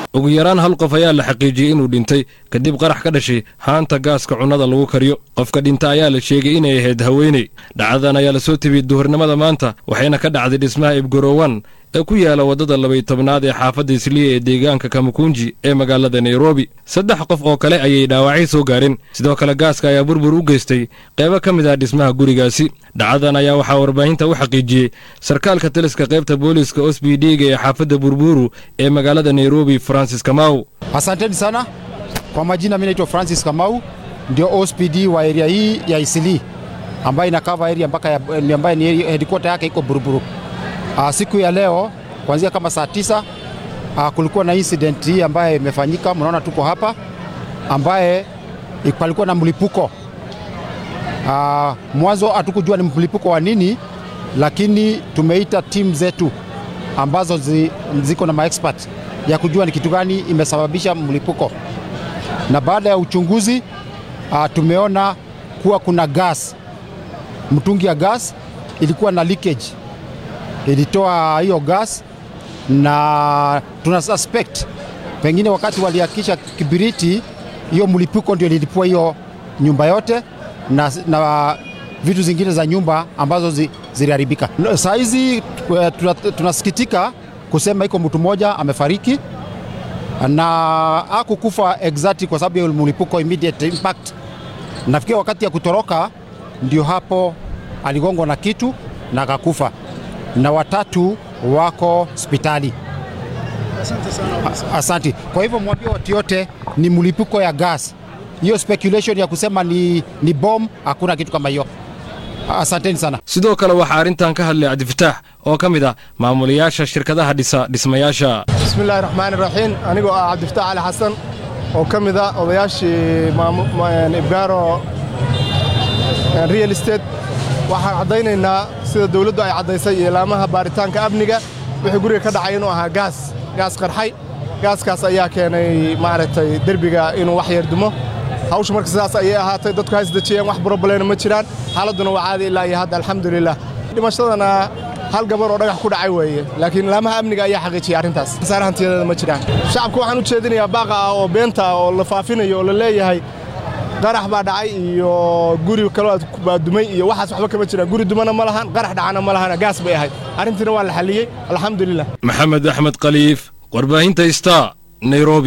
ugu yaraan hal qof ayaa la xaqiijiyey inuu dhintay kadib qarax ka dhashay haanta gaaska cunnada lagu kariyo qofka dhinta ayaa la sheegay inay ahayd haweeney dhacdadan ayaa lasoo tebiyey duhurnimada maanta waxayna ka dhacday dhismaha ibgorowan ee ku yaala waddada labay tobnaad ee xaafadda isliya ee deegaanka kamakunji ee magaalada nairobi saddex qof oo kale ayay dhaawacyo soo gaareen sidoo kale gaaska ayaa burbur u geystay qeybo ka mid ah dhismaha gurigaasi dhacdadan ayaa waxaa warbaahinta u xaqiijiyey sarkaalka taliska qaybta booliiska osbidga ee xaafadda burburu ee magaalada nairobi francis kamau Asanteni sana kwa majina, mimi naitwa Francis Kamau, ndio OSPD wa area hii ya Isili ambayo ina cover area mpaka ya, ambayo ni headquarter yake iko Buruburu. Uh, siku ya leo kuanzia kama saa tisa uh, kulikuwa na incident hii ambayo imefanyika, mnaona tuko hapa, ambaye palikuwa na mlipuko uh, mwanzo hatukujua ni mlipuko wa nini, lakini tumeita timu zetu ambazo zi, ziko na maexpert ya kujua ni kitu gani imesababisha mlipuko, na baada ya uchunguzi uh, tumeona kuwa kuna gas, mtungi ya gas ilikuwa na leakage, ilitoa hiyo gas, na tuna suspect pengine wakati waliakisha kibiriti, hiyo mlipuko ndio ilipua hiyo nyumba yote na, na vitu zingine za nyumba ambazo zi, ziliharibika. Saa hizi tunasikitika kusema iko mtu mmoja amefariki na hakukufa exactly kwa sababu ya mlipuko immediate impact. Nafikiri wakati ya kutoroka ndio hapo aligongwa na kitu na akakufa, na watatu wako hospitali. Asante sana. Asante. Kwa hivyo mwambie watu yote ni mlipuko ya gas. Hiyo speculation ya kusema ni, ni bom, hakuna kitu kama hiyo. Asanteni sana. sidoo kale waxaa arrintan ka hadlay cabdifataax oo ka mid ah maamulayaasha shirkadaha dhisa dhismayaasha bismillahi raxmaani raxiim anigoo ah cabdifataax cali xasan oo ka mid ah odayaashii ibgaaro real estate waxaan caddaynaynaa sida dawladdu ay caddaysay iyo ilaamaha baaritaanka amniga wixii guriga ka dhacay inuu ahaa gaas gaas qarxay gaaskaas ayaa keenay maaragtay derbiga inuu wax yar dumo hawsha marka sidaas ayay ahaatay dadku ha isdejiyeen wax broblena ma jiraan xaaladduna waa caadi ilaa iyo hadda alxamdulilah dhimashadana hal gabar oo dhagax ku dhacay weeye laakiin ilaamaha amniga ayaa xaqiijiyay arrintaas khasaare hantiyadeeda ma jiraan shacabka waxaan u jeedinayaa baaqa ah oo beenta ah oo la faafinayo oo la leeyahay qarax baa dhacay iyo guri kaloo baa dumay iyo waxaas waxba kama jiraan guri dumana ma lahan qarax dhacana ma lahan gaas bay ahayd arrintiina waa la xalliyey alxamdulilah maxamed axmed khaliif warbaahinta star nairobi